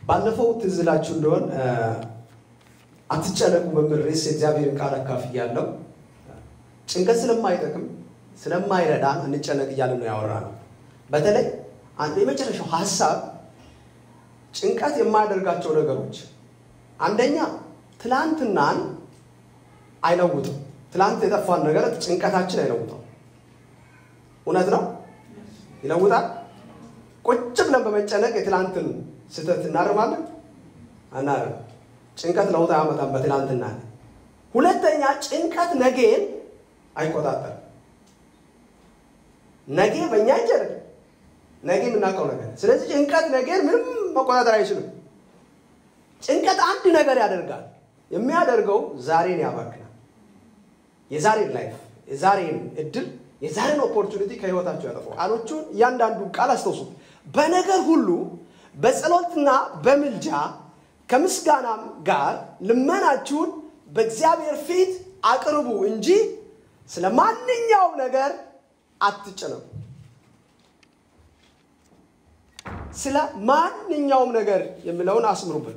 ባለፈው ትዝ እላችሁ እንደሆን አትጨነቁ በሚል ርዕስ የእግዚአብሔርን ቃል አካፍያለሁ። ጭንቀት ስለማይጠቅም ስለማይረዳን እንጨነቅ እያልን ነው ያወራ ነው። በተለይ አንድ የመጨረሻው ሀሳብ ጭንቀት የማያደርጋቸው ነገሮች አንደኛ ትላንትናን አይለውጥም። ትላንት የጠፋን ነገር ጭንቀታችን አይለውጠው። እውነት ነው፣ ይለውጣል። ቁጭ ብለን በመጨነቅ የትላንትን ስህተት እናርማለን አናርም። ጭንቀት ለውጥ አያመጣም በትላንትና። ሁለተኛ ጭንቀት ነገን አይቆጣጠርም። ነገ በእኛ እጅ አይደለም፣ ነገ የምናውቀው ነገር። ስለዚህ ጭንቀት ነገን ምንም መቆጣጠር አይችልም። ጭንቀት አንድ ነገር ያደርጋል። የሚያደርገው ዛሬን ያባክናል። የዛሬን ላይፍ፣ የዛሬን እድል፣ የዛሬን ኦፖርቹኒቲ ከህይወታቸው ያጠፋው። ቃሎቹን እያንዳንዱን ቃል አስታውሱ። በነገር ሁሉ በጸሎትና በምልጃ ከምስጋናም ጋር ልመናችሁን በእግዚአብሔር ፊት አቅርቡ እንጂ ስለ ማንኛውም ነገር አትጨነቁ። ስለ ማንኛውም ነገር የሚለውን አስምሩበት።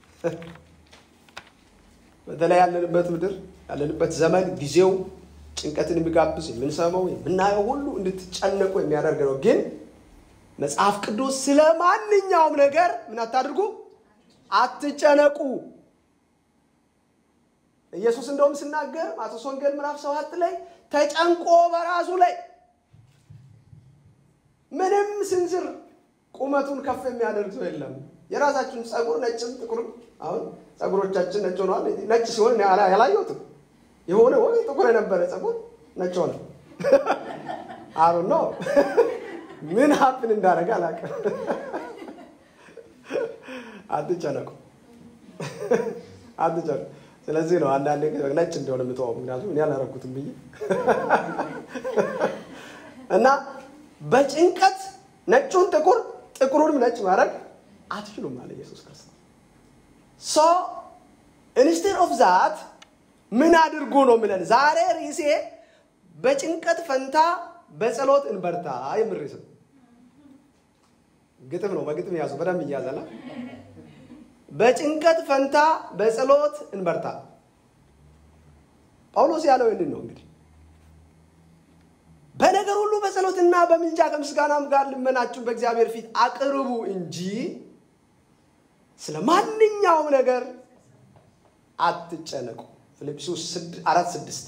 በተለይ ያለንበት ምድር ያለንበት ዘመን ጊዜው ጭንቀትን የሚጋብዝ የምንሰማው የምናየው ሁሉ እንድትጨነቁ የሚያደርግ ነው። ግን መጽሐፍ ቅዱስ ስለ ማንኛውም ነገር ምን አታድርጉ፣ አትጨነቁ። ኢየሱስ እንደውም ሲናገር ማቴዎስ ወንጌል ምዕራፍ ሰባት ላይ ተጨንቆ በራሱ ላይ ምንም ስንዝር ቁመቱን ከፍ የሚያደርግ ሰው የለም። የራሳችሁን ጸጉር ነጭም ጥቁርም አሁን ጸጉሮቻችን ነጭ ሆነዋል። ነጭ ሲሆን ያላየሁትም የሆነ ወይ ጥቁር የነበረ ጸጉር ነጭ ሆነ። አሩ ነው ምን ሀፕን እንዳደረገ አላውቅም። አትጨነቁ፣ አትጨነቁ። ስለዚህ ነው አንዳንዴ ነጭ እንደሆነ የምተዋው፣ ምክንያቱም እኔ አላረኩትም ብዬ እና በጭንቀት ነጩን ጥቁር ጥቁሩንም ነጭ ማድረግ አትችሉም አለ ኢየሱስ ክርስቶስ። ሶ ኢንስቴድ ኦፍ ዛት ምን አድርጉ ነው የሚለን ዛሬ ርዕሴ በጭንቀት ፈንታ በጸሎት እንበርታ የሚል ርዕስ ነው። ግጥም ነው። በግጥም ያዙ፣ በደንብ እያዘላ በጭንቀት ፈንታ በጸሎት እንበርታ። ጳውሎስ ያለው ይህንን ነው እንግዲህ በነገር ሁሉ በጸሎትና በምልጃ ከምስጋናም ጋር ልመናችሁን በእግዚአብሔር ፊት አቅርቡ እንጂ ስለ ማንኛውም ነገር አትጨነቁ። ፊልጵስዩስ አራት ስድስት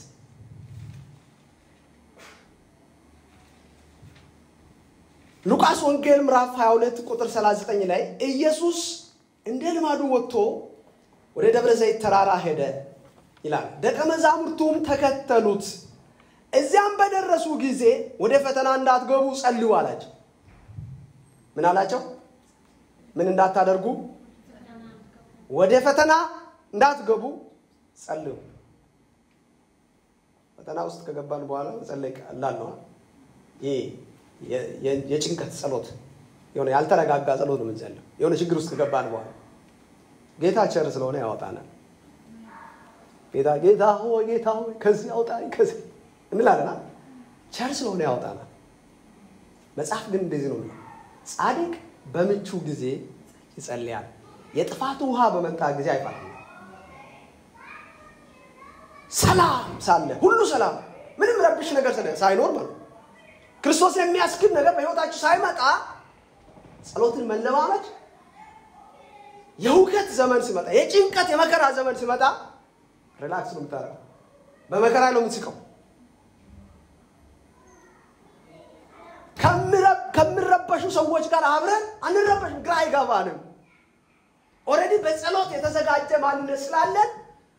ሉቃስ ወንጌል ምዕራፍ 22 ቁጥር 39 ላይ ኢየሱስ እንደ ልማዱ ወጥቶ ወደ ደብረ ዘይት ተራራ ሄደ ይላል። ደቀ መዛሙርቱም ተከተሉት። እዚያም በደረሱ ጊዜ ወደ ፈተና እንዳትገቡ ጸልዩ አላቸው። ምን አላቸው? ምን እንዳታደርጉ? ወደ ፈተና እንዳትገቡ ጸልዩ። ፈተና ውስጥ ከገባን በኋላ መጸለይ ቀላል ነው። ይህ የጭንቀት ጸሎት የሆነ ያልተረጋጋ ጸሎት ነው የምንጸልየው። የሆነ ችግር ውስጥ ከገባን በኋላ ጌታ ቸር ስለሆነ ያወጣናል። ጌታ ጌታ ሆይ ጌታ ሆይ ከዚህ አውጣኝ ከዚህ እንላለና ቸር ስለሆነ ያወጣናል። መጽሐፍ ግን እንደዚህ ነው። ጻድቅ በምቹ ጊዜ ይጸልያል፣ የጥፋቱ ውሃ በመጣ ጊዜ አይፈራም። ሰላም ሳለ ሁሉ ሰላም፣ ምንም ረብሽ ነገር ሳይኖር ማለት ክርስቶስ የሚያስክድ ነገር በሕይወታችሁ ሳይመጣ ጸሎትን መለማመድ የውከት ዘመን ሲመጣ፣ የጭንቀት የመከራ ዘመን ሲመጣ ሪላክስ ነው የምታደርገው። በመከራ ነው የምትስቀው። ከሚረበሹ ሰዎች ጋር አብረን አንረበሽም፣ ግራ አይገባንም። ኦልሬዲ በጸሎት የተዘጋጀ ማንነት ስላለን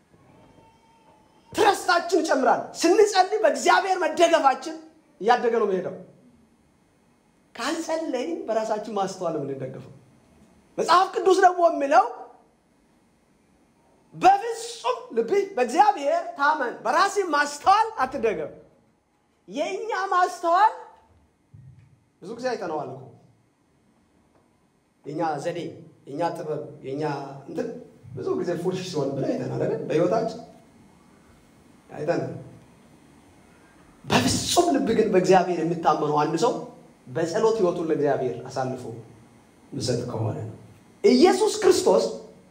ትረስታችን ይጨምራል። ስንጸልይ በእግዚአብሔር መደገፋችን እያደገ ነው የሚሄደው። ካልጸለይን በራሳችን ማስተዋል የምንደገፈው መጽሐፍ ቅዱስ ደግሞ የሚለው በፍጹም ልብህ በእግዚአብሔር ታመን፣ በራሴ ማስተዋል አትደገም። የእኛ ማስተዋል ብዙ ጊዜ አይተነዋል እኮ የእኛ ዘዴ፣ የእኛ ጥበብ፣ የእኛ እንትን ብዙ ጊዜ ፉልሽ ሲሆን ብለን አይተናል አይደል? በሕይወታችን አይተናል። በፍጹም ልብ ግን በእግዚአብሔር የሚታመነው አንድ ሰው በጸሎት ሕይወቱን ለእግዚአብሔር አሳልፎ ምሰጥ ከሆነ ነው። ኢየሱስ ክርስቶስ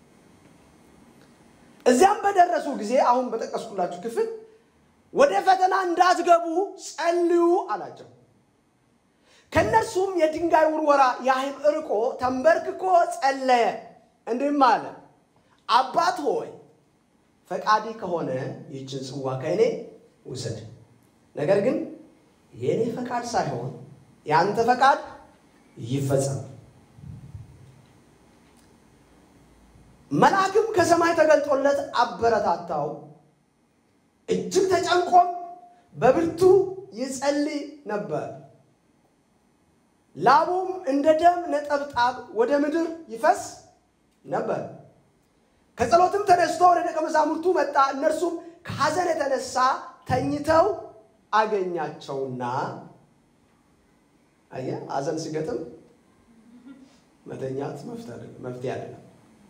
እዚያም በደረሱ ጊዜ አሁን በጠቀስኩላችሁ ክፍል ወደ ፈተና እንዳትገቡ ጸልዩ አላቸው። ከእነርሱም የድንጋይ ውርወራ ያህል እርቆ ተንበርክኮ ጸለየ፣ እንዲህም አለ፣ አባት ሆይ ፈቃዲ ከሆነ ይህችን ጽዋ ከእኔ ውሰድ፣ ነገር ግን የእኔ ፈቃድ ሳይሆን የአንተ ፈቃድ ይፈጸም። መልአክም ከሰማይ ተገልጦለት አበረታታው። እጅግ ተጨንቆም በብርቱ ይጸልይ ነበር። ላቡም እንደ ደም ነጠብጣብ ወደ ምድር ይፈስ ነበር። ከጸሎትም ተነስቶ ወደ ደቀ መዛሙርቱ መጣ። እነርሱም ከሐዘን የተነሳ ተኝተው አገኛቸውና፣ አየህ፣ ሐዘን ሲገጥም መተኛት መፍትሄ አይደለም።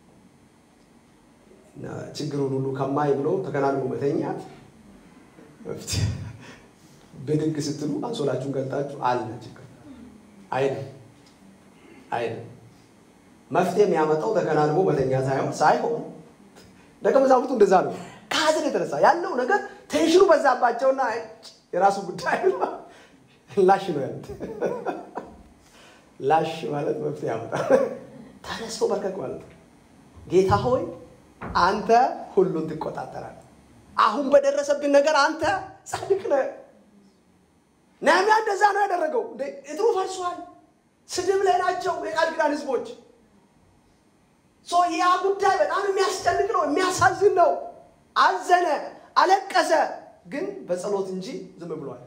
ችግሩን ሁሉ ከማይ ብሎ ተከናንቦ መተኛት መፍትሄ። ብድግ ስትሉ አንሶላችሁን ገልጣችሁ አለ ችግር አይደል አይደል። መፍትሄ የሚያመጣው ተከናንቦ መተኛ ሳይሆን ሳይሆን ደቀ መዛሙርቱ እንደዛ ነው። ከሐዘን የተነሳ ያለው ነገር ቴንሽኑ በዛባቸውና የራሱ ጉዳይ ላሽ ነው ያሉት። ላሽ ማለት መፍትሄ ያመጣል። ተነስቶ በርከክ ማለት ነው። ጌታ ሆይ አንተ ሁሉን ትቆጣጠራለህ። አሁን በደረሰብን ነገር አንተ ጻድቅ ነህ። ነህምያ እንደዛ ነው ያደረገው። እጥሩ ፈርሷል። ስድብ ላይ ናቸው የቃል ኪዳን ህዝቦች። ያ ጉዳይ በጣም የሚያስጨንቅ ነው፣ የሚያሳዝን ነው። አዘነ፣ አለቀሰ፣ ግን በጸሎት እንጂ ዝም ብሏል።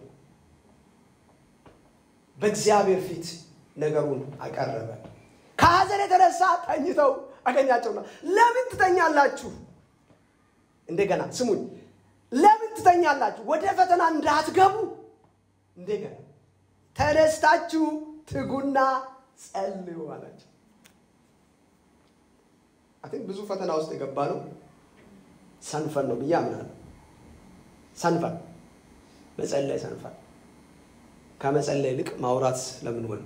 በእግዚአብሔር ፊት ነገሩን አቀረበ። ከሐዘን የተነሳ ተኝተው አገኛቸውና ለምን ትተኛላችሁ? እንደገና ስሙኝ፣ ለምን ትተኛላችሁ? ወደ ፈተና እንዳትገቡ እንደገና ተነስታችሁ ትጉና ጸልዩ አላቸው። አን ብዙ ፈተና ውስጥ የገባ ነው ሰንፈን ነው ብዬ አምናለሁ። ሰንፈን መጸለይ ሰንፈን ከመጸለይ ይልቅ ማውራት ስለምንወድ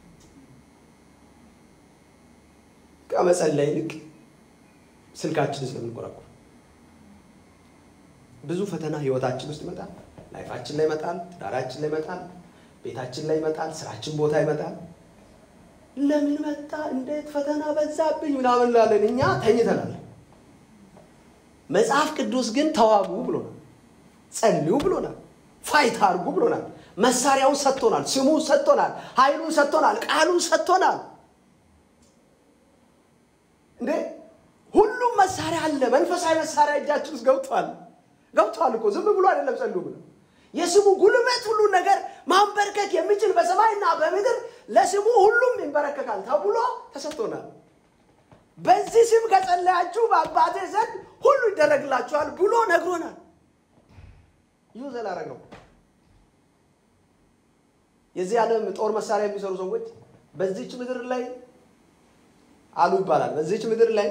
ከመጸለይ ይልቅ ስልካችንን ስለምንቆረቁር ብዙ ፈተና ህይወታችን ውስጥ ይመጣል። ላይፋችን ላይ ይመጣል። ትዳራችን ላይ ይመጣል። ቤታችን ላይ ይመጣል። ስራችን ቦታ ይመጣል። ለምን መጣ? እንዴት ፈተና በዛብኝ ምናምን እንላለን። እኛ ተኝተናል። መጽሐፍ ቅዱስ ግን ተዋጉ ብሎናል። ጸልዩ ብሎናል። ፋይት አድርጉ ብሎናል። መሳሪያውን ሰጥቶናል። ስሙን ሰጥቶናል። ኃይሉን ሰጥቶናል። ቃሉን ሰጥቶናል። እንዴ ሁሉም መሳሪያ አለ። መንፈሳዊ መሳሪያ እጃችን ውስጥ ገብቷል። ገብቷል እኮ ዝም ብሎ አይደለም ጸልዩ ብሎ የስሙ ጉልበት ሁሉ ነገር ማንበርከክ የሚችል በሰማይና በምድር ለስሙ ሁሉም ይንበረከካል ተብሎ ተሰጥቶናል። በዚህ ስም ከጸለያችሁ በአባቴ ዘንድ ሁሉ ይደረግላችኋል ብሎ ነግሮናል። ይሁ ዘላረግ ነው። የዚህ ዓለም ጦር መሳሪያ የሚሰሩ ሰዎች በዚች ምድር ላይ አሉ ይባላል። በዚች ምድር ላይ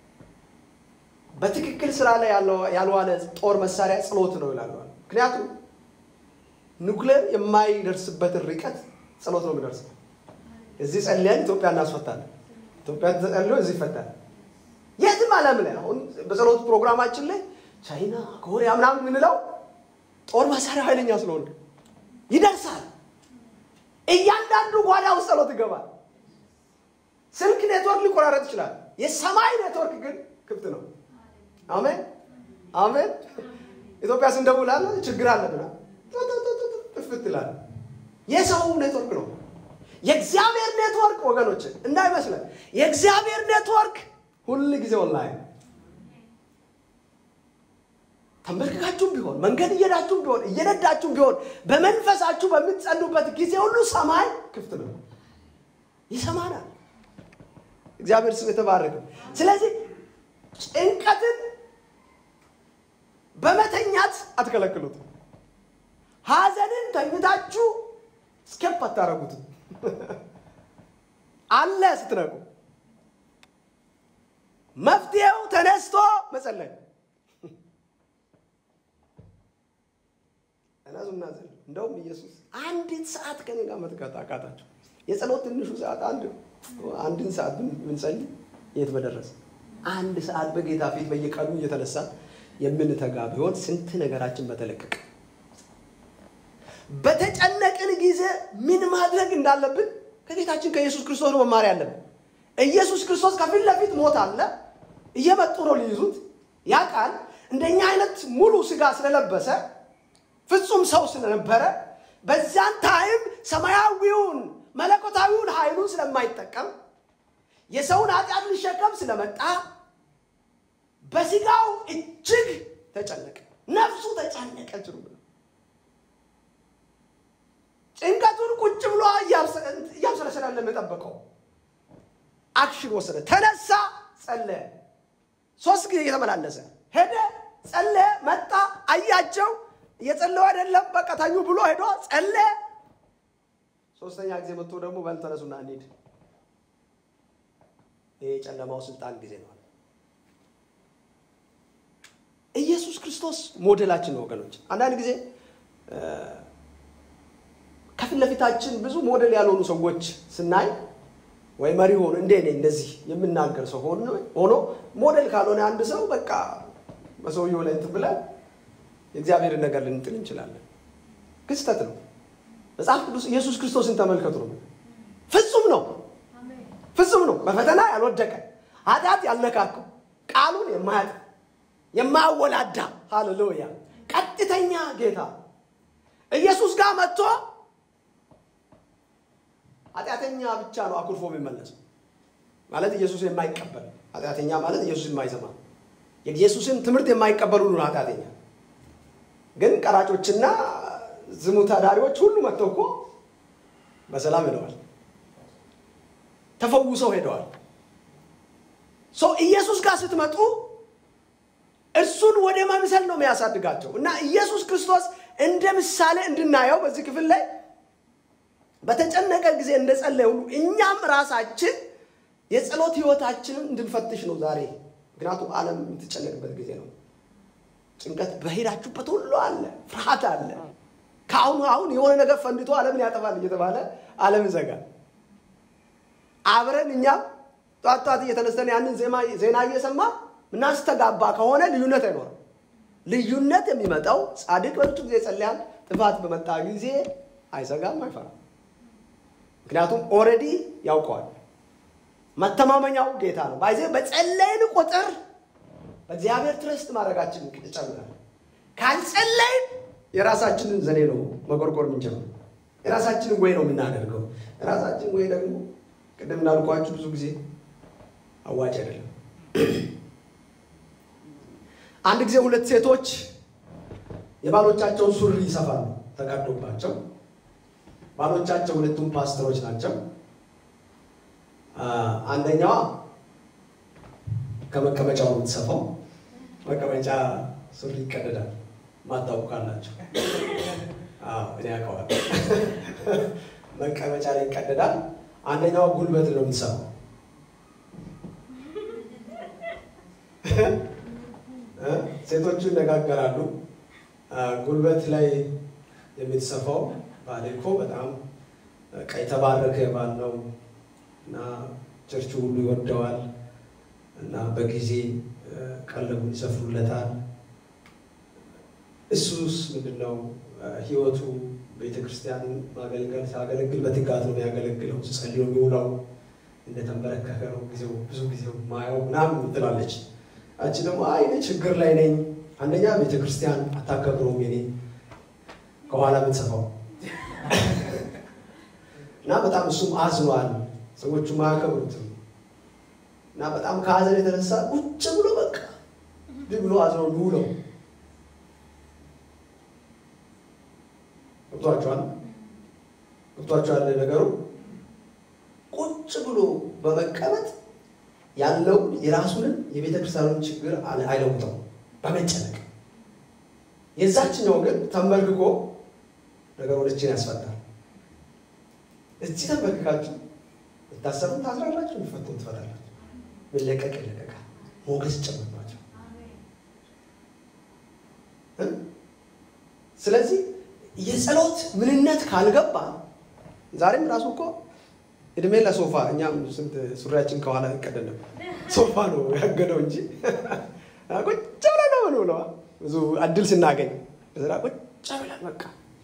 በትክክል ስራ ላይ ያልዋለ ጦር መሳሪያ ጸሎት ነው ይላሉ። ምክንያቱም ኑክሌር የማይደርስበትን ርቀት ጸሎት ነው የሚደርሰው። እዚህ ጸልያን ኢትዮጵያ እናስፈታለን። ኢትዮጵያ ተጸልዮ እዚህ ይፈታል። የትም ዓለም ላይ አሁን በጸሎት ፕሮግራማችን ላይ ቻይና፣ ኮሪያ ምናምን የምንለው ጦር መሳሪያ ኃይለኛ ስለሆነ ይደርሳል። እያንዳንዱ ጓዳ ውስጥ ጸሎት ይገባል። ስልክ ኔትወርክ ሊቆራረጥ ይችላል። የሰማይ ኔትወርክ ግን ክፍት ነው። አሜን አሜን። ኢትዮጵያ ስንደውላለ ችግር አለብና ጥፍት ይላል። የሰው ኔትወርክ ነው። የእግዚአብሔር ኔትወርክ ወገኖች እንዳይመስለን፣ የእግዚአብሔር ኔትወርክ ሁል ጊዜ ኦንላይን ተንበርክካችሁም ቢሆን መንገድ እየሄዳችሁም ቢሆን እየነዳችሁም ቢሆን በመንፈሳችሁ በምትጸሉበት ጊዜ ሁሉ ሰማይ ክፍት ነው፣ ይሰማናል። እግዚአብሔር ስም የተባረከ። ስለዚህ ጭንቀትን በመተኛት አትከለክሉትም። ሐዘንን ተኝታችሁ ስኬፕ አታረጉትም። አለ ስትነቁ መፍትሄው ተነስቶ መጸለይ እናዙና ዘል እንደውም ኢየሱስ አንዲት ሰዓት ከኔ ጋር መትጋት አቃታቸው። የጸሎት ትንሹ ሰዓት አንድ አንድን ሰዓት ብንጸልይ የት በደረሰ አንድ ሰዓት በጌታ ፊት በየቀኑ እየተነሳ የምንተጋ ቢሆን ስንት ነገራችን በተለቀቀ። በተጨነቅን ጊዜ ምን ማድረግ እንዳለብን ከጌታችን ከኢየሱስ ክርስቶስ ነው መማር ያለብን። ኢየሱስ ክርስቶስ ከፊት ለፊት ሞት አለ፣ እየመጡ ነው ሊይዙት። ያ ቃል እንደኛ አይነት ሙሉ ስጋ ስለለበሰ ፍጹም ሰው ስለነበረ በዛን ታይም ሰማያዊውን መለኮታዊውን ኃይሉን ስለማይጠቀም የሰውን ኃጢአት ሊሸከም ስለመጣ በስጋው እጅግ ተጨነቀ፣ ነፍሱ ተጨነቀች ነው። ጭንቀቱን ቁጭ ብሎ እያብሰለሰላለ የጠበቀው አክሽን ወሰደ። ተነሳ፣ ጸለየ። ሶስት ጊዜ እየተመላለሰ ሄደ፣ ጸለየ፣ መጣ፣ አያቸው። እየጸለዩ አይደለም፣ በቃ ተኙ ብሎ ሄዶ ጸለየ። ሶስተኛ ጊዜ መጥቶ ደግሞ በል ተነሱና እንሂድ። ይሄ የጨለማው ስልጣን ጊዜ ነው። ኢየሱስ ክርስቶስ ሞዴላችን ነው ወገኖች። አንዳንድ ጊዜ ከፊት ለፊታችን ብዙ ሞዴል ያልሆኑ ሰዎች ስናይ ወይ መሪ ሆኖ እንደ እኔ እንደዚህ የምናገር ሰው ሆኖ ሞዴል ካልሆነ አንድ ሰው በቃ በሰውየው ላይ እንትን ብለን የእግዚአብሔርን ነገር ልንጥል እንችላለን። ክስተት ነው። መጽሐፍ ቅዱስ ኢየሱስ ክርስቶስን ተመልከቱ ነው። ፍጹም ነው፣ ፍጹም ነው። በፈተና ያልወደቀ ኃጢአት ያልነካከው ቃሉን የማያጥ የማያወላዳ ሃሌሉያ፣ ቀጥተኛ ጌታ ኢየሱስ ጋር መጥቶ ኃጢአተኛ ብቻ ነው አኩርፎ የሚመለሰው ማለት ኢየሱስ የማይቀበል ኃጢአተኛ ማለት ኢየሱስ የማይሰማ የኢየሱስን ትምህርት የማይቀበል ሁሉ ነው ኃጢአተኛ። ግን ቀራጮችና ዝሙት አዳሪዎች ሁሉ መጥተው እኮ በሰላም ሄደዋል፣ ተፈውሰው ሄደዋል። ሰው ኢየሱስ ጋር ስትመጡ እርሱን ወደ መምሰል ነው የሚያሳድጋቸው እና ኢየሱስ ክርስቶስ እንደ ምሳሌ እንድናየው በዚህ ክፍል ላይ በተጨነቀ ጊዜ እንደጸለየ ሁሉ እኛም ራሳችን የጸሎት ህይወታችንን እንድንፈትሽ ነው ዛሬ። ምክንያቱም ዓለም የምትጨነቅበት ጊዜ ነው። ጭንቀት በሄዳችሁበት ሁሉ አለ፣ ፍርሃት አለ። ከአሁኑ አሁን የሆነ ነገር ፈንድቶ ዓለምን ያጠፋል እየተባለ ዓለም ይዘጋል። አብረን እኛም ጧት ጧት እየተነስተን ያንን ዜና እየሰማ ምናስተጋባ ከሆነ ልዩነት አይኖርም። ልዩነት የሚመጣው ጻድቅ በብዙ ጊዜ ጸልያል፣ ጥፋት በመጣ ጊዜ አይሰጋም፣ አይፈራም። ምክንያቱም ኦልሬዲ ያውቀዋል። መተማመኛው ጌታ ነው። ባይዜ በጸለይን ቁጥር በእግዚአብሔር ትረስት ማድረጋችን ይጨምራል። ካልጸለይን የራሳችንን ዘዴ ነው መቆርቆር የምንጀምረው። የራሳችንን ወይ ነው የምናደርገው። የራሳችን ወይ ደግሞ ቅድም እንዳልኳችሁ ብዙ ጊዜ አዋጭ አይደለም። አንድ ጊዜ ሁለት ሴቶች የባሎቻቸውን ሱሪ ይሰፋሉ ተቀዶባቸው። ባሎቻቸው ሁለቱም ፓስተሮች ናቸው። አንደኛዋ ከመቀመጫው የምትሰፋው መቀመጫ ሱሪ ይቀደዳል። ማታውቁ ካላቸው እኔ ያውቀዋል። መቀመጫ ላይ ይቀደዳል። አንደኛዋ ጉልበት ነው የምትሰፋው። ሴቶቹ ይነጋገራሉ። ጉልበት ላይ የምትሰፋው ባሌ እኮ በጣም በቃ የተባረከ ባል ነው እና ቸርቹ ሁሉ ይወደዋል እና በጊዜ ቀለቡን ይሰፍሩለታል። እሱስ ምንድን ነው ህይወቱ ቤተ ክርስቲያን ማገልገል ሲያገለግል በትጋት ነው የሚያገለግለው። ሲጸልይ ነው የሚውለው። እንደተንበረከከ ነው ጊዜው ብዙ ጊዜው ማየው ምናምን ትላለች። አንቺ ደግሞ አይ እኔ ችግር ላይ ነኝ። አንደኛ ቤተ ክርስቲያን አታከብረውም የኔ ከኋላ የምትሰፋው እና በጣም እሱም አዝኗል። ሰዎቹም አያከብሩትም እና በጣም ከሀዘን የተነሳ ቁጭ ብሎ በቃ እንዲህ ብሎ አዝኖ ውለው ገብቷቸዋል። ገብቷቸዋል ነገሩ ቁጭ ብሎ በመቀመጥ ያለውን የራሱንን የቤተ ክርስቲያኑን ችግር አይለውጠው በመጨነቅ የዛችኛው ግን ተንበርክኮ ነገሮችን ያስፈታል። እዚህ ተንበርክካችሁ የታሰሩ ታስራላችሁ፣ የሚፈቱ ትፈታላችሁ፣ መለቀቅ ይለቀቃል፣ ሞገስ ይጨመርባቸው። ስለዚህ የጸሎት ምንነት ካልገባ ዛሬም ራሱ እኮ እድሜ ለሶፋ እኛም ስንት ሱሪያችን ከኋላ ይቀደድ ነበር። ሶፋ ነው ያገደው እንጂ ቁጭ ብለን ነው ምን ብለዋ ብዙ እድል ስናገኝ በስራ ቁጭ ብለን በቃ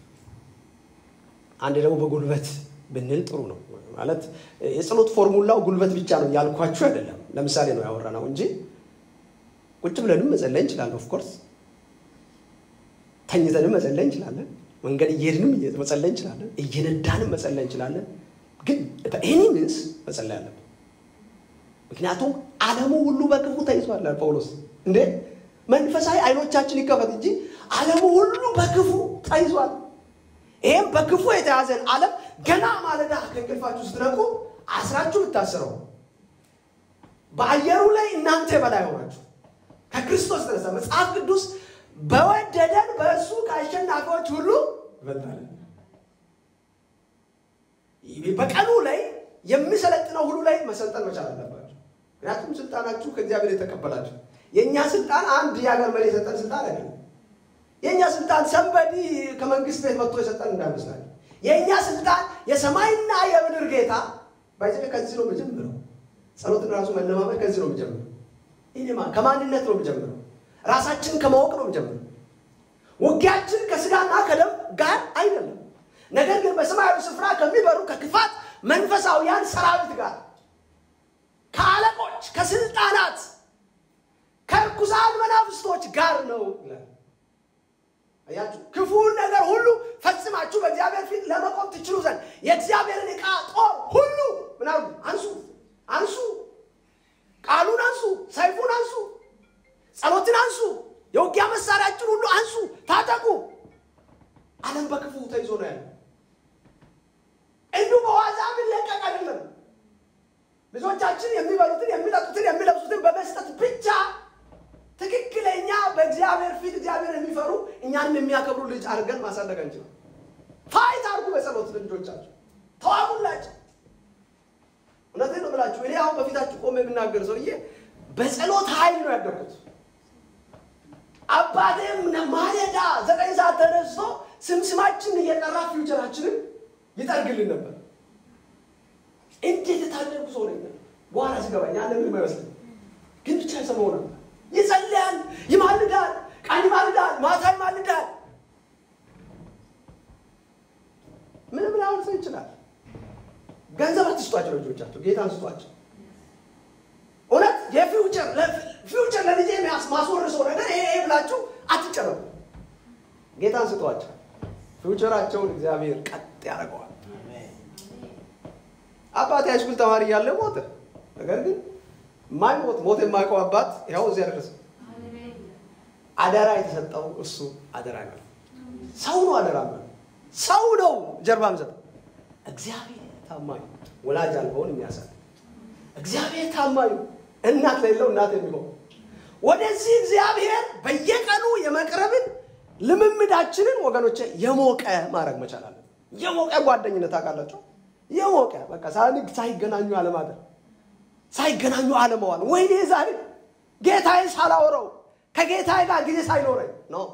አንድ ደግሞ በጉልበት ብንል ጥሩ ነው ማለት የጸሎት ፎርሙላው ጉልበት ብቻ ነው ያልኳችሁ አይደለም። ለምሳሌ ነው ያወራነው እንጂ ቁጭ ብለንም መጸለይ እንችላለን። ኦፍኮርስ ተኝተንም መጸለይ እንችላለን። መንገድ እየሄድንም መጸለይ እንችላለን። እየነዳንም መጸለይ እንችላለን። ግን ኤኒ ሚንስ መጸለይ አለብን። ምክንያቱም ዓለሙ ሁሉ በክፉ ተይዟል ጳውሎስ። እንዴ መንፈሳዊ አይኖቻችን ይከፈት እንጂ ዓለሙ ሁሉ በክፉ ተይዟል። ይህም በክፉ የተያዘን ዓለም ገና ማለዳ ከእንቅልፋችሁ ስትነቁ አስራችሁ ብታስረው በአየሩ ላይ እናንተ በላይ ሆናችሁ ከክርስቶስ ተነሳ መጽሐፍ ቅዱስ በወደደን በእርሱ ከአሸናፊዎች ሁሉ ይበልጣለን። በቀኑ ላይ የሚሰለጥነው ሁሉ ላይ መሰልጠን መቻል አለባቸው። ምክንያቱም ስልጣናችሁ ከእግዚአብሔር የተቀበላችሁ የእኛ ስልጣን አንድ የሀገር መሪ የሰጠን ስልጣን አይደለም። የእኛ ስልጣን ሰንበዲ ከመንግስት ቤት መጥቶ የሰጠን እንዳይመስላል። የእኛ ስልጣን የሰማይና የምድር ጌታ ባይዘ ከዚህ ነው የምጀምረው። ጸሎትን ራሱ መለማመድ ከዚህ ነው የምጀምረው። ይህማ ከማንነት ነው የምጀምረው። ራሳችን ከማወቅ ነው የምጀምረው። ውጊያችን ከስጋና ከደም ጋር አይደለም፣ ነገር ግን በሰማያዊ ስፍራ ከሚበሩ ከክፋት መንፈሳውያን ሰራዊት ጋር ከአለቆች፣ ከስልጣናት፣ ከርኩሳን መናፍስቶች ጋር ነው ይላል። አያችሁ፣ ክፉን ነገር ሁሉ ፈጽማችሁ በእግዚአብሔር ፊት ለመቆም ትችሉ ዘንድ የእግዚአብሔርን ዕቃ ጦር ሁሉ ምናምን አንሱ፣ አንሱ፣ ቃሉን አንሱ፣ ሰይፉን አንሱ፣ ጸሎትን አንሱ፣ የውጊያ መሳሪያችን ሁሉ አንሱ፣ ታጠቁ። ዓለም በክፉ ተይዞ ነው ያለው። እንዲሁ በዋዛ የሚለቀቅ አይደለም። ልጆቻችን የሚበሉትን የሚጠጡትን የሚለብሱትን በመስጠት ብቻ ትክክለኛ በእግዚአብሔር ፊት እግዚአብሔር የሚፈሩ እኛንም የሚያከብሩ ልጅ አድርገን ማሳደግ አንችልም። ፋይት አድርጉ በጸሎት ልጆቻችሁ ተዋጉላቸው። እውነቴን ነው የምላችሁ። እኔ አሁን በፊታችሁ ቆሜ የምናገር ሰውዬ በጸሎት ኃይል ነው ያደርኩት። አባቴም ማለዳ ዘጠኝ ሰዓት ተነስቶ ስምስማችን እየጠራ ፊውቸራችንን ይጠርግልን ነበር። እንዴት የታደርጉ ሰው ነኝ። በኋላ ሲገባኝ ያለ ምንም አይመስልም፣ ግን ብቻ የሰማው ነበር። ይጸልያል፣ ይማልዳል፣ ቀን ይማልዳል፣ ማታ ይማልዳል። ምንም ላሁን ሰው ይችላል። ገንዘብ አትስጧቸው ልጆቻቸው፣ ጌታን ስጧቸው። እውነት የፊውቸር ፊውቸር ለልጄ ማስወርሰው ነገር ይሄ ብላችሁ አትጨረቡ። ጌታን ስጧቸው። ፊውቸራቸውን እግዚአብሔር ቀጥ ያደርገዋል። አባቴ ሃይስኩል ተማሪ እያለ ሞተ። ነገር ግን ማይሞት ሞት የማያውቀው አባት ያው እዚያ ደረሰ። አደራ የተሰጠው እሱ አደራ ነው። ሰው ነው አደራ ነው። ሰው ነው ጀርባ የሚሰጠው። እግዚአብሔር ታማኝ ወላጅ አልበውን የሚያሳል እግዚአብሔር ታማኝ እናት ለሌለው እናት የሚሆን ወደዚህ እግዚአብሔር በየቀኑ የመቅረብን ልምምዳችንን ወገኖቼ የሞቀ ማድረግ መቻል አለን። የሞቀ ጓደኝነት አውቃላቸው። የሞቀ በቃ ሳንግ ሳይገናኙ አለማደር ሳይገናኙ አለመዋል። ወይኔ ዛሬ ጌታዬ ሳላወረው ከጌታዬ ጋር ጊዜ ሳይኖረኝ ነው።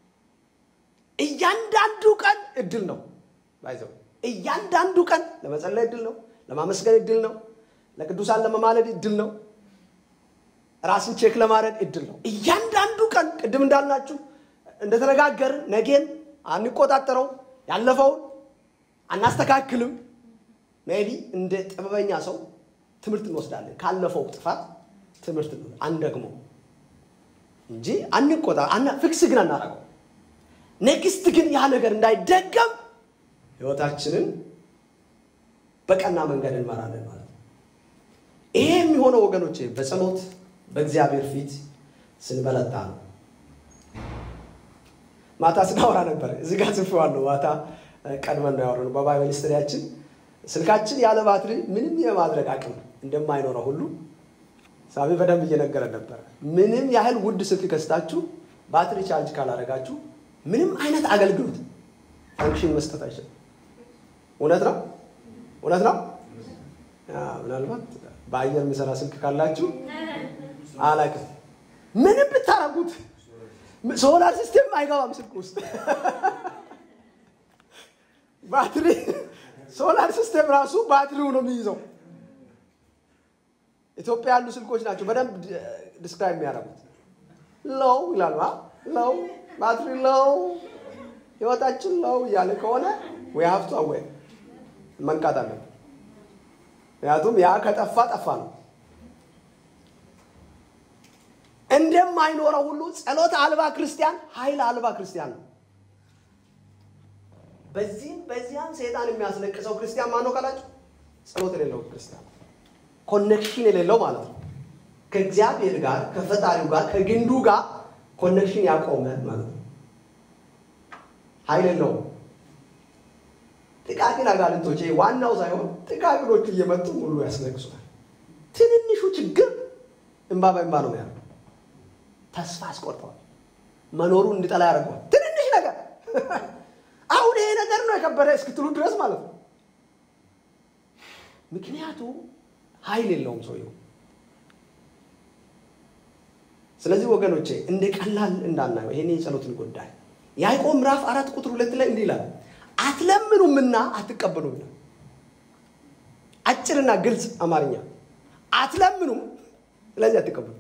እያንዳንዱ ቀን እድል ነው ባይዘው እያንዳንዱ ቀን ለመጸለይ እድል ነው፣ ለማመስገን እድል ነው፣ ለቅዱሳን ለመማለድ እድል ነው፣ ራስን ቼክ ለማድረግ እድል ነው። እያንዳንዱ ቀን ቅድም እንዳልናችሁ እንደተነጋገርን ነገን አንቆጣጠረው፣ ያለፈውን አናስተካክልም። ሜቢ እንደ ጥበበኛ ሰው ትምህርት እንወስዳለን። ካለፈው ጥፋት ትምህርት አንደግሞ እንጂ አንቆጣ ፊክስ ግን አናረገው። ኔክስት ግን ያ ነገር እንዳይደገም ህይወታችንን በቀና መንገድ እንመራለን ማለት ነው። ይሄ የሚሆነው ወገኖቼ በጸሎት በእግዚአብሔር ፊት ስንበለጣ ነው። ማታ ስናወራ ነበር። እዚህ ጋር ጽፌዋለሁ። ማታ ቀድመን ነው ያወራነው በባይብል ስተዲያችን ስልካችን ያለ ባትሪ ምንም የማድረግ አቅም እንደማይኖረው ሁሉ ሳቢ በደንብ እየነገረን ነበር። ምንም ያህል ውድ ስልክ ከስታችሁ ባትሪ ቻርጅ ካላደረጋችሁ ምንም አይነት አገልግሎት ፈንክሽን መስጠት አይችልም። እውነት ነው፣ እውነት ነው። ምናልባት በአየር የሚሰራ ስልክ ካላችሁ አላውቅም። ምንም ብታረጉት ሶላር ሲስቴም አይገባም ስልክ ውስጥ ባትሪ ሶላር ሲስተም ራሱ ባትሪው ነው የሚይዘው። ኢትዮጵያ ያሉ ስልኮች ናቸው በደንብ ዲስክራይብ የሚያደርጉት። ሎው ይላሉ። ሎው ባትሪ ሎው ህይወታችን ሎው እያለ ከሆነ ወይ ሀብቱ አወይ መንቃት አለብን። ምክንያቱም ያ ከጠፋ ጠፋ ነው። እንደማይኖረው ሁሉ ጸሎት አልባ ክርስቲያን ኃይል አልባ ክርስቲያን ነው። በዚህም በዚያም ሰይጣን የሚያስለቅሰው ክርስቲያን ማነው ካላችሁ፣ ጸሎት የሌለው ክርስቲያን ኮኔክሽን የሌለው ማለት ነው። ከእግዚአብሔር ጋር ከፈጣሪው ጋር ከግንዱ ጋር ኮኔክሽን ያቆመ ማለት ነው። ኃይል የለውም። ጥቃቅን አጋንንቶች ዋናው ሳይሆን ጥቃቅኖቹ እየመጡ ሁሉ ያስለቅሱታል። ትንንሹ ችግር እንባ በእንባ ነው ያለው። ተስፋ አስቆርጠዋል። መኖሩ እንዲጠላ ያደርገዋል። ትንንሽ ነገር አሁን ይሄ ነገር ነው የከበደ እስክትሉ ድረስ ማለት ነው። ምክንያቱም ኃይል የለውም ሰውየው። ስለዚህ ወገኖቼ እንደ ቀላል እንዳናየው ይሄን የጸሎትን ጉዳይ ያዕቆብ ምዕራፍ አራት ቁጥር ሁለት ላይ እንዲህ ይላል፣ አትለምኑምና አትቀበሉም ይላል። አጭርና ግልጽ አማርኛ አትለምኑም፣ ስለዚህ አትቀበሉ።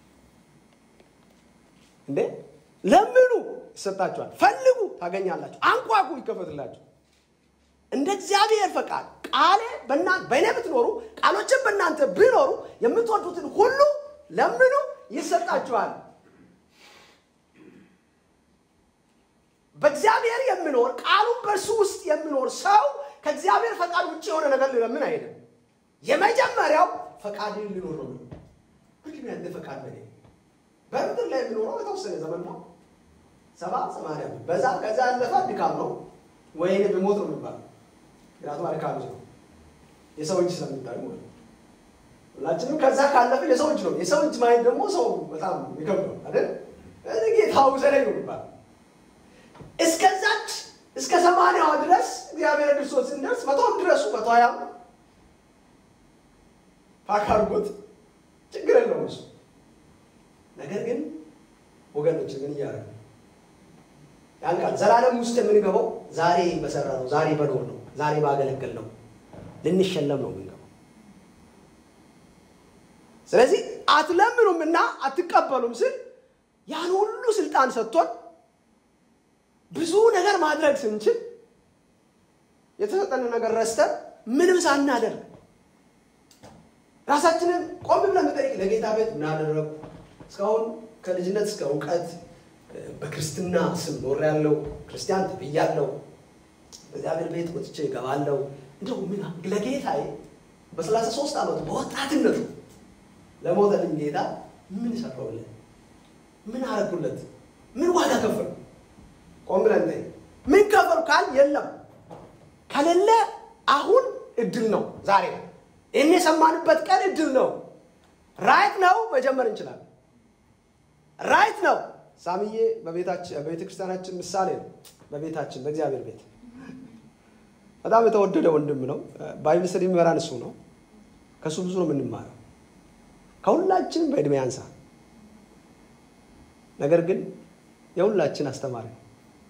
እንዴ ለምኑ ይሰጣችኋል፣ ፈልጉ ታገኛላችሁ፣ አንኳኩ ይከፈትላችሁ። እንደ እግዚአብሔር ፈቃድ ቃሌ በእኔ ብትኖሩ ቃሎችን በእናንተ ቢኖሩ የምትወዱትን ሁሉ ለምኑ ይሰጣችኋል። በእግዚአብሔር የሚኖር ቃሉን በእርሱ ውስጥ የሚኖር ሰው ከእግዚአብሔር ፈቃድ ውጭ የሆነ ነገር ሊለምን አይሄድም። የመጀመሪያው ፈቃድን ሊኖር ነው። ምንድን ያንተ ፈቃድ በኔ በምድር ላይ የሚኖረው የተወሰነ ዘመን ነው። ሰባ ሰማንያ በዛ ከዛ ያለፈ ድካም ነው። ወይኔ ብሞት ነው የሚባለው። ምክንያቱም አድካሚ ነው የሰው እጅ ስለምታዩ ማለት ሁላችንም ከዛ ካለፈ የሰው እጅ ነው። የሰው እጅ ማየት ደግሞ ሰው በጣም የሚከብደው አይደል? ጌታ ውሰደኝ ነው የሚባለው። እስከዛች እስከ ሰማንያዋ ድረስ እግዚአብሔር ክርስቶስ ስንደርስ መቶም ድረሱ መቶ ሀያም ፓካርጎት ችግር የለውም እሱ ነገር ግን ወገኖች ግን እያደረግ ያን ቃል ዘላለም ውስጥ የምንገባው ዛሬ በሰራ ነው፣ ዛሬ በኖር ነው፣ ዛሬ ባገለገል ነው፣ ልንሸለም ነው የምንገባው። ስለዚህ አትለምኑም እና አትቀበሉም ስል ያን ሁሉ ስልጣን ሰጥቶን ብዙ ነገር ማድረግ ስንችል የተሰጠን ነገር ረስተን ምንም ሳናደርግ ራሳችንን ቆም ብለን መጠየቅ ለጌታ ቤት ምን አደረጉ? እስካሁን ከልጅነት እስከ እውቀት በክርስትና ስም ኖር ያለው ክርስቲያን ተብያለው። በእግዚአብሔር ቤት ወጥቼ እገባለው። እንደው ምን ለጌታዬ በሰላሳ ሶስት ዓመቱ በወጣትነቱ ለሞተልኝ ጌታ ምን ሰራውለት? ምን አረጉለት? ምን ዋጋ ከፈሉ? ቆም ብለን ጠይቅ። ምን ከፈሉ ካል የለም ከሌለ አሁን እድል ነው ዛሬ ይህን የሰማንበት ቀን እድል ነው። ራይት ነው መጀመር እንችላለን። ራይት ነው። ሳምዬ በቤተ ክርስቲያናችን ምሳሌ ነው። በቤታችን በእግዚአብሔር ቤት በጣም የተወደደ ወንድም ነው። ባይብል ስተዲ የሚመራን እሱ ነው። ከእሱ ብዙ ነው የምንማረው። ከሁላችንም በእድሜ ያንሳ፣ ነገር ግን የሁላችን አስተማሪ ነው።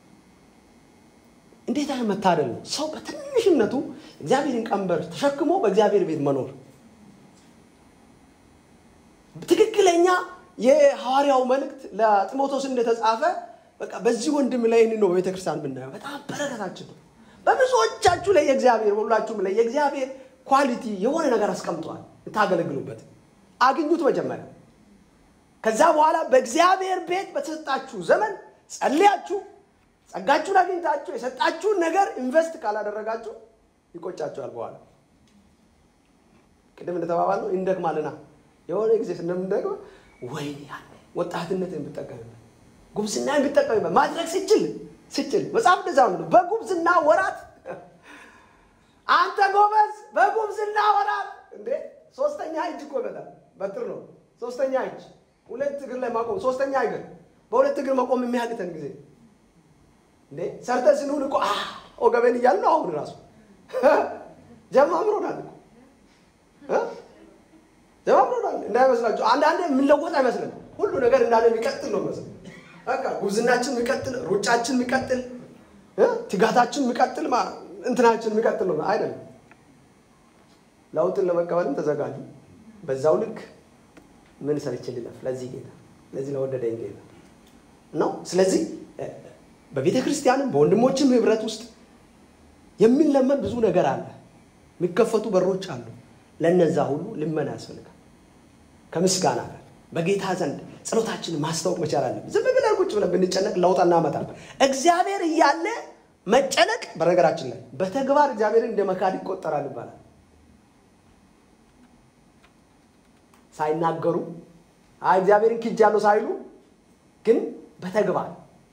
እንዴት አይነት መታደል ነው! ሰው በትንሽነቱ እግዚአብሔርን ቀንበር ተሸክሞ በእግዚአብሔር ቤት መኖር። ትክክለኛ የሐዋርያው መልእክት ለጢሞቴዎስ እንደተጻፈ በቃ በዚህ ወንድም ላይ ይህን ነው በቤተ ክርስቲያን የምናየው። በጣም በረከታችን ነው። በብዙዎቻችሁ ላይ የእግዚአብሔር በሁላችሁም ላይ የእግዚአብሔር ኳሊቲ የሆነ ነገር አስቀምጧል። እንታገለግሉበት አግኙት መጀመሪያ። ከዛ በኋላ በእግዚአብሔር ቤት በተሰጣችሁ ዘመን ጸልያችሁ ጸጋችሁን አግኝታችሁ የሰጣችሁን ነገር ኢንቨስት ካላደረጋችሁ ይቆጫችኋል። በኋላ ቅድም እንደተባባልነው እንደክማልና የሆነ ጊዜ ስንምንደግመው ወይ ያለ ወጣትነት የምጠቀምበት ጉብዝና የምጠቀምበት ማድረግ ስችል ስችል መጽሐፍ እንደዛ ነው። በጉብዝና ወራት አንተ ጎበዝ፣ በጉብዝና ወራት እንዴ ሶስተኛ እጅ እኮ ይመጣል። በትር ነው ሶስተኛ እጅ፣ ሁለት እግር ላይ ማቆም፣ ሶስተኛ እግር በሁለት እግር መቆም የሚያቅተን ጊዜ እንዴ ሰርተን ስንሁን እኮ ወገቤን እያልን ነው። አሁን ራሱ ጀማምሮናል እኮ ጀማምሮናል። እንዳይመስላችሁ አንዳንዴ የምንለወጥ አይመስልም። ሁሉ ነገር እንዳለ የሚቀጥል ነው መስል በቃ ጉብዝናችን የሚቀጥል ሩጫችን የሚቀጥል ትጋታችን የሚቀጥል እንትናችን የሚቀጥል ነው አይደለም። ለውጥን ለመቀበልም ተዘጋጁ። በዛው ልክ ምን ሰርቼ ልለፍ ለዚህ ጌታ ለዚህ ለወደደኝ ጌታ ነው። ስለዚህ በቤተ ክርስቲያንም በወንድሞችም ህብረት ውስጥ የሚለመን ብዙ ነገር አለ። የሚከፈቱ በሮች አሉ። ለነዛ ሁሉ ልመና ያስፈልጋል። ከምስጋና ጋር በጌታ ዘንድ ጸሎታችንን ማስታወቅ መቻል አለብን። ዝም ብለን ቁጭ ብለን ብንጨነቅ ለውጥ እናመጣም። እግዚአብሔር እያለ መጨነቅ በነገራችን ላይ በተግባር እግዚአብሔርን እንደ መካድ ይቆጠራል ይባላል። ሳይናገሩ አይ እግዚአብሔርን ክጃለሁ ሳይሉ ግን በተግባር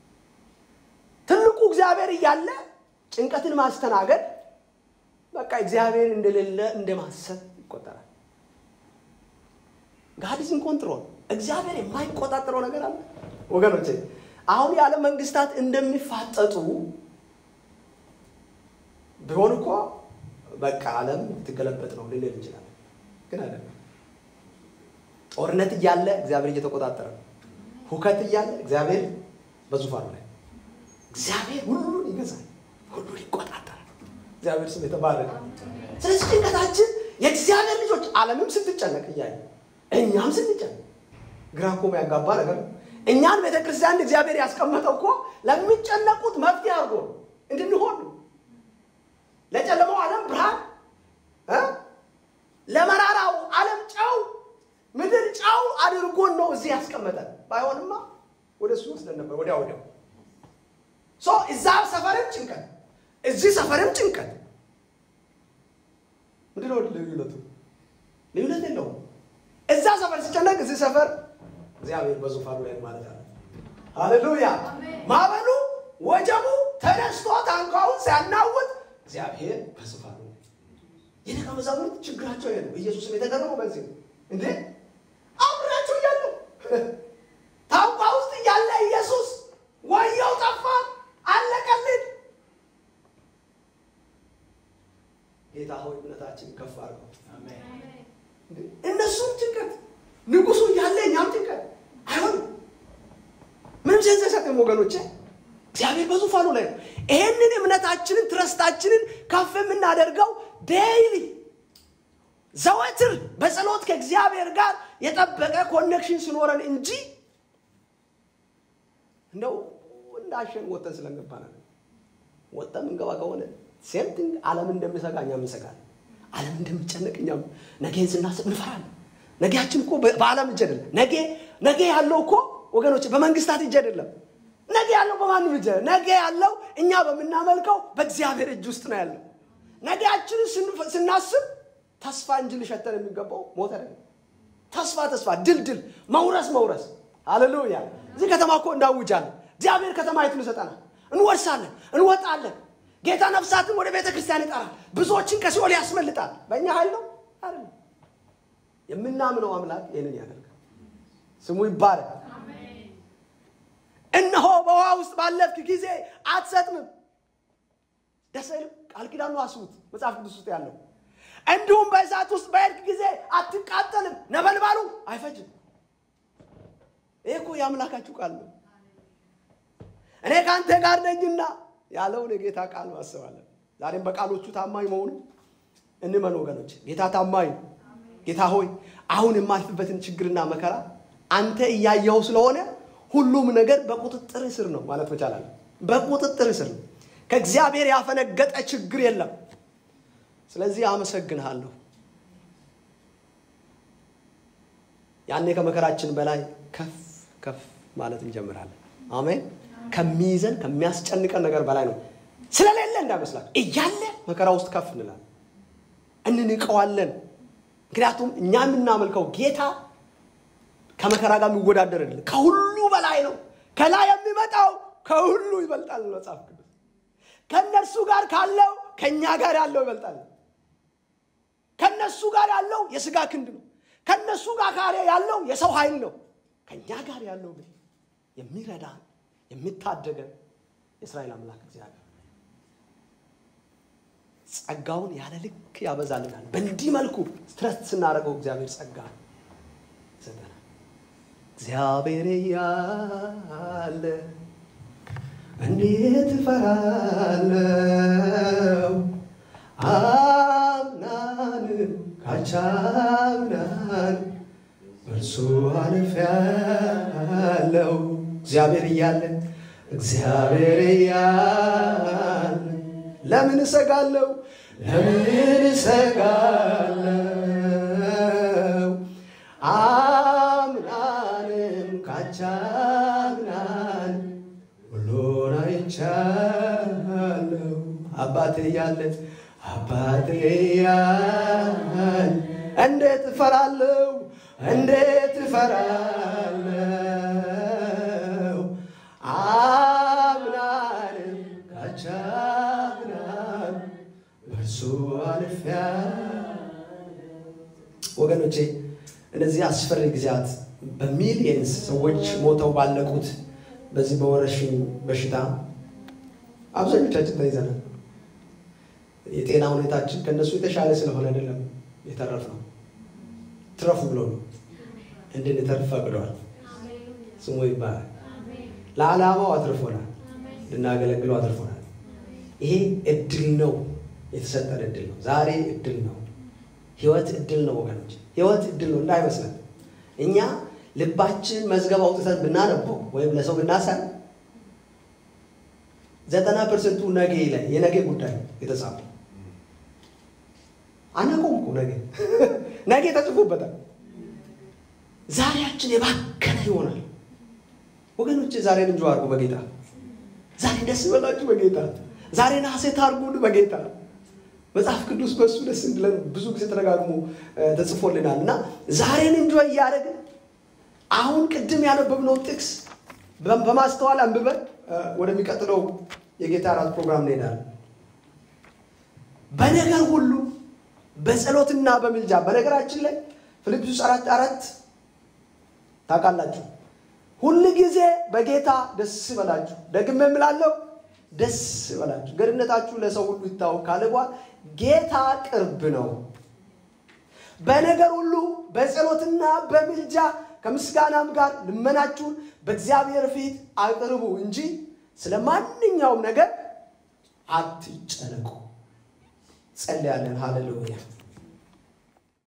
ትልቁ እግዚአብሔር እያለ ጭንቀትን ማስተናገድ በቃ እግዚአብሔር እንደሌለ እንደማሰብ ይቆጠራል። ጋድዝን ኮንትሮል እግዚአብሔር የማይቆጣጠረው ነገር አለ ወገኖቼ። አሁን የዓለም መንግስታት እንደሚፋጠጡ ቢሆን እኮ በቃ ዓለም ትገለበጥ ነው ልንል እንችላለን። ግን አይደለም። ጦርነት እያለ እግዚአብሔር እየተቆጣጠረ ነው። ሁከት እያለ እግዚአብሔር በዙፋኑ ላይ እግዚአብሔር ሁሉን ይገዛል፣ ሁሉን ይቆጣጠራል። እግዚአብሔር ስም የተባረከ። ስለዚህ ጭንቀታችን የእግዚአብሔር ልጆች ዓለምም ስትጨነቅ እያየ እኛም ስንጨነቅ ግራ እኮ ያጋባ ነገር ነው። እኛን ቤተ ክርስቲያን እግዚአብሔር ያስቀመጠው እኮ ለሚጨነቁት መፍትሄ አድርጎ እንድንሆን ነው። ለጨለማው ዓለም ብርሃን እ ለመራራው ዓለም ጨው ምድር ጨው አድርጎን ነው እዚህ ያስቀመጠን። ባይሆንማ ወደ እሱ ይወስደን ነበር ወዲያ ወዲያው። ሶ እዛ ሰፈርም ጭንቀት፣ እዚህ ሰፈርም ጭንቀት። ምንድን ነው ልዩነቱ? ልዩነት የለውም። እዛ ሰፈር ሲጨነቅ እዚህ ሰፈር እግዚአብሔር በዙፋኑ ላይ ማለት አለ። ሃሌሉያ! ማዕበሉ ወጀቡ ተነስቶ ታንኳውን ሲያናውጥ እግዚአብሔር በዙፋኑ ላይ የደቀ መዛሙርት ችግራቸው ይሄ ነው። ኢየሱስም የተገረመው በዚህ ነው። እንዴ አብራችሁ እያሉ ታንኳ ውስጥ እያለ ኢየሱስ ወየው ጠፋ፣ አለቀልን። ጌታ ሆይ እምነታችን ከፍ አድርገው። እነሱም ጭንቀት ንጉሱ እያለ እኛም ጭንቀት አይሆንም። ምንም ሴንስ አይሰጥም ወገኖቼ። እግዚአብሔር በዙፋኑ ላይ ነው። ይሄንን እምነታችንን ትረስታችንን ከፍ የምናደርገው ዴይሊ ዘወትር በጸሎት ከእግዚአብሔር ጋር የጠበቀ ኮኔክሽን ሲኖረን እንጂ እንደው እንዳሸን ወጠን ስለገባን ወጠን ምንገባ ከሆነ ሴምቲንግ ዓለም እንደሚሰጋ እኛም እንሰጋለን። ዓለም እንደሚጨነቅ እኛም ነገን ስናስብ እንፈራለን። ነገያችን እኮ በዓለም እጅ አይደለም። ነገ ነገ ያለው እኮ ወገኖች በመንግስታት እጅ አይደለም። ነገ ያለው በማንም እጅ ነገ ያለው እኛ በምናመልከው በእግዚአብሔር እጅ ውስጥ ነው ያለው። ነገያችንን ስናስብ ተስፋ እንጂ ሊሸተን የሚገባው ሞት አይደለም። ተስፋ ተስፋ፣ ድል ድል፣ መውረስ መውረስ። ሃሌሉያ! እዚህ ከተማ እኮ እንዳውጃለን። እግዚአብሔር ከተማይቱን ይሰጠናል። እንወርሳለን፣ እንወጣለን። ጌታ ነፍሳትን ወደ ቤተ ክርስቲያን ይጠራል። ብዙዎችን ከሲኦል ያስመልጣል። በእኛ ኃይል ነው አይደለም። የምናምነው አምላክ ይህንን ያደርጋል። ስሙ ይባረክ። እነሆ በውሃ ውስጥ ባለፍክ ጊዜ አትሰጥምም። ደስ አይልም? ቃል ኪዳኑ አስቡት፣ መጽሐፍ ቅዱስ ውስጥ ያለው እንዲሁም በእሳት ውስጥ በሄድክ ጊዜ አትቃጠልም፣ ነበልባሉ አይፈጅም። ይህ እኮ የአምላካችሁ ቃል ነው። እኔ ከአንተ ጋር ነኝና ያለውን የጌታ ቃል ማሰባለን። ዛሬም በቃሎቹ ታማኝ መሆኑ እንመን ወገኖች። ጌታ ታማኝ ጌታ ሆይ አሁን የማልፍበትን ችግርና መከራ አንተ እያየኸው ስለሆነ ሁሉም ነገር በቁጥጥር ስር ነው ማለት መቻላል። በቁጥጥር ስር ነው። ከእግዚአብሔር ያፈነገጠ ችግር የለም። ስለዚህ አመሰግንሃለሁ። ያኔ ከመከራችን በላይ ከፍ ከፍ ማለት እንጀምራለን። አሜን። ከሚይዘን ከሚያስጨንቀን ነገር በላይ ነው። ስለሌለ እንዳይመስላችሁ እያለ መከራ ውስጥ ከፍ እንላለን፣ እንንቀዋለን። ምክንያቱም እኛ የምናመልከው ጌታ ከመከራ ጋር የሚወዳደር አይደለም፣ ከሁሉ በላይ ነው። ከላይ የሚመጣው ከሁሉ ይበልጣል። መጽሐፍ ቅዱስ ከእነርሱ ጋር ካለው ከእኛ ጋር ያለው ይበልጣል። ከእነሱ ጋር ያለው የስጋ ክንድ ነው። ከእነሱ ጋር ካለ ያለው የሰው ኃይል ነው። ከእኛ ጋር ያለው ግን የሚረዳን የሚታደገን የእስራኤል አምላክ እግዚአብሔር ጸጋውን ያለ ልክ ያበዛልናል። በእንዲህ መልኩ ስትረስ ስናደርገው እግዚአብሔር ጸጋ ይሰጠናል። እግዚአብሔር እያለ እንዴት እፈራለሁ አምናን ካቻምናን በእርሱ አልፌያለሁ እግዚአብሔር እያለ እግዚአብሔር እያለ ለምን እሰጋለሁ ለምን እሰጋለሁ አምናንም ካቻምናን ሁሉን አይቻለሁ አባቴ እያለ አባቴ እያለ እንዴት እፈራለሁ እንዴት እፈራለሁ አምናንም ካቻምናን በእርሱ አልፌያለሁ ወገኖቼ እነዚህ አስፈሪ ጊዜያት በሚሊየንስ ሰዎች ሞተው ባለቁት በዚህ በወረርሽኝ በሽታ አብዛኞቻችን ተይዘናል። የጤና ሁኔታችን ከእነሱ የተሻለ ስለሆነ አይደለም የተረፍ ነው። ትረፉ ብሎ ነው እንድንተርፍ ፈቅዷል። ስሙ ይባላል። ለዓላማው አትርፎናል፣ ልናገለግለው አትርፎናል። ይሄ እድል ነው፣ የተሰጠን እድል ነው። ዛሬ እድል ነው። ህይወት እድል ነው ወገኖች፣ ህይወት እድል ነው እንዳይመስለን። እኛ ልባችን መዝገብ አውጥተን ብናነበው ወይም ለሰው ብናሳይ ዘጠና ፐርሰንቱ ነገ ላይ የነገ ጉዳይ የተጻፈ አናውቀውም እኮ ነገ ነገ ተጽፎበታል። ዛሬያችን የባከነ ይሆናል ወገኖች። ዛሬን እንጆ አድርጉ በጌታ ዛሬ ደስ ይበላችሁ በጌታ ዛሬ ሐሴት አድርጉ በጌታ መጽሐፍ ቅዱስ በእሱ ደስ እንድለን ብዙ ጊዜ ተደጋግሞ ተጽፎልናል እና ዛሬን እንጆ እያደረግን አሁን ቅድም ያነበብነው ጥቅስ በማስተዋል አንብበን ወደሚቀጥለው የጌታ እራት ፕሮግራም እንሄዳለን። በነገር ሁሉ በጸሎትና በምልጃ በነገራችን ላይ ፊልጵስዩስ አራት አራት ታውቃላችሁ፣ ሁል ጊዜ በጌታ ደስ ይበላችሁ። ደግሜ እምላለሁ ደስ ይበላችሁ፣ ገርነታችሁ ለሰው ሁሉ ይታወቅ ካለ በኋላ ጌታ ቅርብ ነው። በነገር ሁሉ በጸሎትና በምልጃ ከምስጋናም ጋር ልመናችሁን በእግዚአብሔር ፊት አቅርቡ እንጂ ስለ ማንኛውም ነገር አትጨነቁ። ጸልያለን። ሃሌሉያ